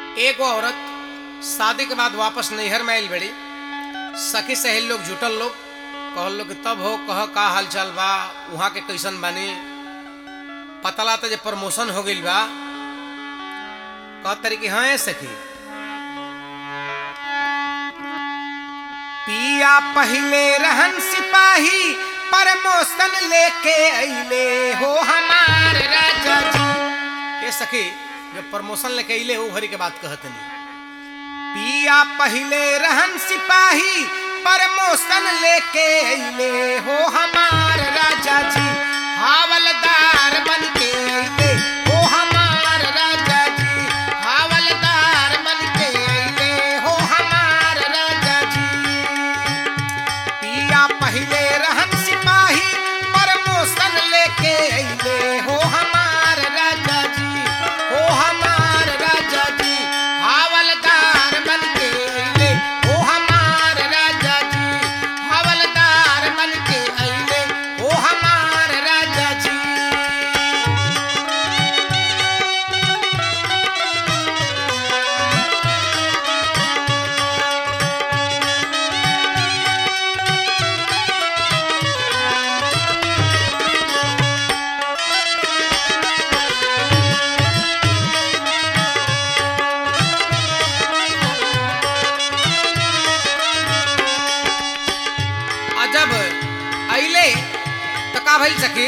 एगो औरत शादी के बाद वापस नैहर में आयल बड़ी सखी सहेली लोग जुटल लोग कहल लोग कि तब हो कह का हाल चाल बा वहाँ के कैसन बानी पता लाता जे प्रमोशन हो गइल बा कह तरी कि हाँ सखी पिया पहले रहन सिपाही प्रमोशन लेके अइले हो हमार राजा जी ये सखी जब प्रमोशन लेके अइले हो घरी के बात कहतनी पिया पहले रहन सिपाही प्रमोशन लेके अइले हो हमार राजा जी हावलदार बन के अइले हो हमार राजा जी हावलदार बन के अइले हो हमार राजा जी पिया पहले रहन सिपाही प्रमोशन लेके अइले हो हमार राजा जी हो हमार राजा जी हावलदार बन के अइले हो हमार राजा जी हावलदार बन के अइले हो हमार राजा जी आ जब अइले त का भइल सखी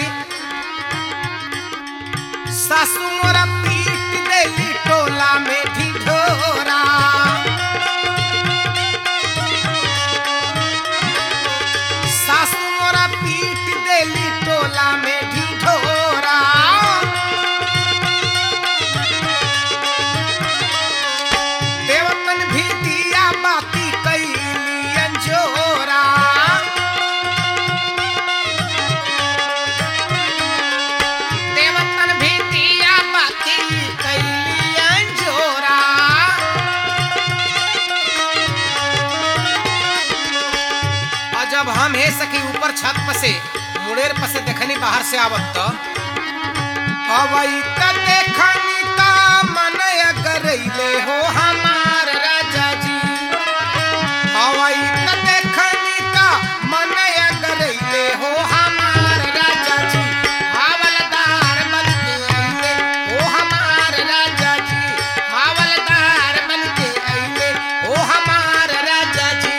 सासू मोरा पीट देली टोला में ढिढोरा सासू मोरा पीट देली टोला में ढिढोरा देवतन भी दिया बाती कैली अंजोरा देवतन भी दिया बाती कैली अंजोरा और जब हम हे सकी ऊपर छत पर से मुड़ेर पर से देखनी बाहर से आवत तो हवाई त देखनी ता मन अगरैले हो हमार राजा जी हवाई त देखनी ता मन अगरैले हो हमार राजा जी हावलदार बन के अइले हो हमार राजा जी हावलदार बन के अइले हो हमार राजा जी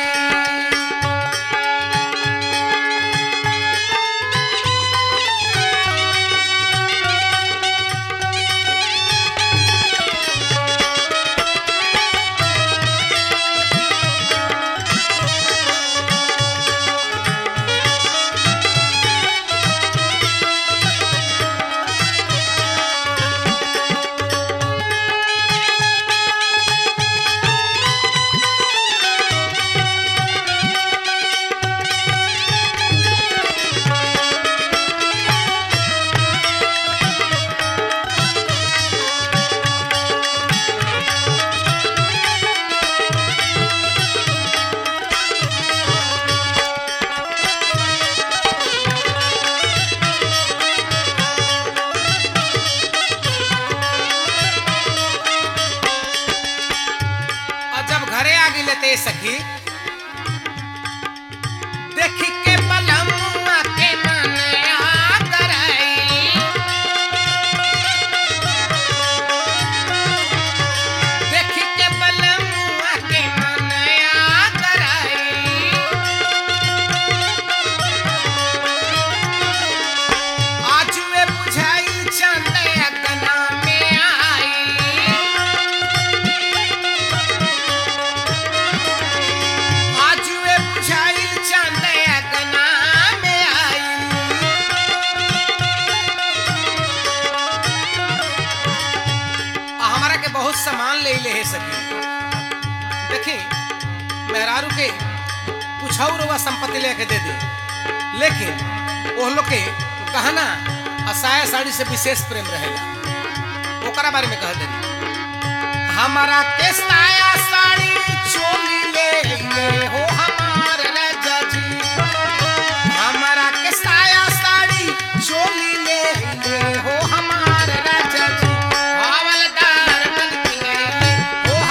और जब घरे आ गई लेते सखी देखी के बलमुआ के मन आ गराई देखी के बलमुआ के मन आ गराई आज वे बुझाई चंद अगना में आई आज वे बुझाइल चांद अगना में आई आ हमारा के बहुत सामान ले ले है सकी देखी मेहरारू के कुछ और हुआ संपत्ति लेके दे दे लेकिन वो लोग के गहना आ साया साड़ी से विशेष प्रेम रहेगा ओकरा बारे में कह दे हमारा के साया साड़ी चोली ले ले हो हमार राजा जी हमारा के साया साड़ी चोली ले ले हो हमार राजा जी हवलदार बन के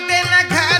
दिन घर